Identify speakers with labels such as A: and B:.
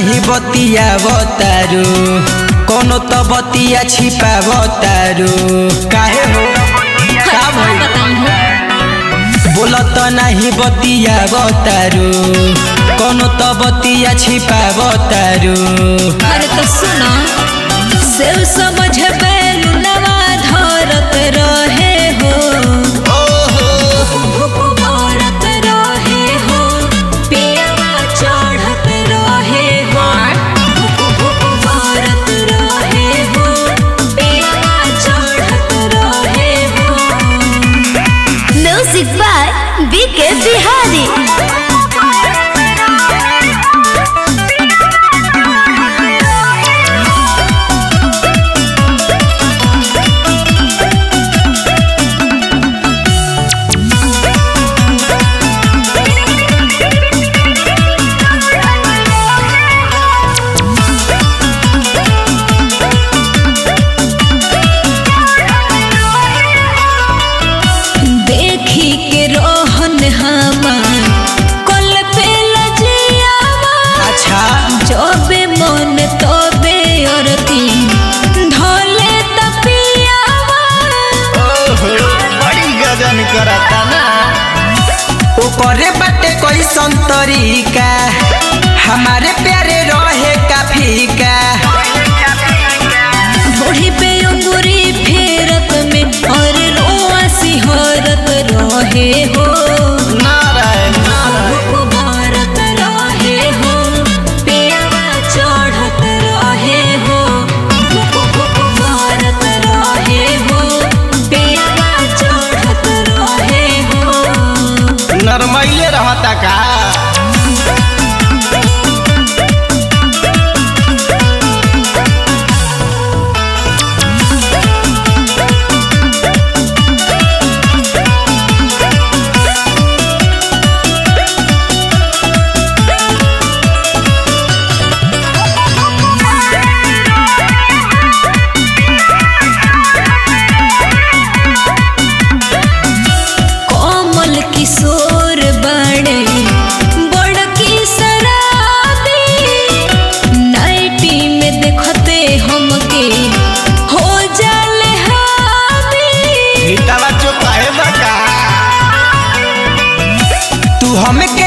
A: नाही बतिया बतारू कोनो तो बतिया छिपा बतारू काहे हो का भइल बोल तो नहीं बतिया बतारू कोनो तो बतिया छिपा बतारू
B: अरे तो सुना सेव समझ बैलुनवा धरत रहे हो भरत रहे हो पेवा चढ़त रहे हो भरत रहे हो पेवा चढ़त रहे हो
C: म्यूजिक बाय बीके बिहारी
B: देखी के रोहन हमार कल पे लजियावा
A: अच्छा
B: जबे मन तबे अरती धले तपियावा
A: बड़ी गजन करता ना ओकरे बाटे कैसन तरीका हमारे प्यारे रहे का फीका
B: बूढ़ी पे अंगूरी फेरत में और रोआ सिहरत रहे हो
A: नारायण नारायण
B: भारत रहे हो पेवा चढ़त रहे हो भारत रहे हो पेवा चढ़त रहे हो
A: नरमैले रहता का
B: कोमल किशोर बड़े बड़की शराबी नाइटी में देखते हमके हो जाले हावी
A: हिटावा चुप है बका तू हमें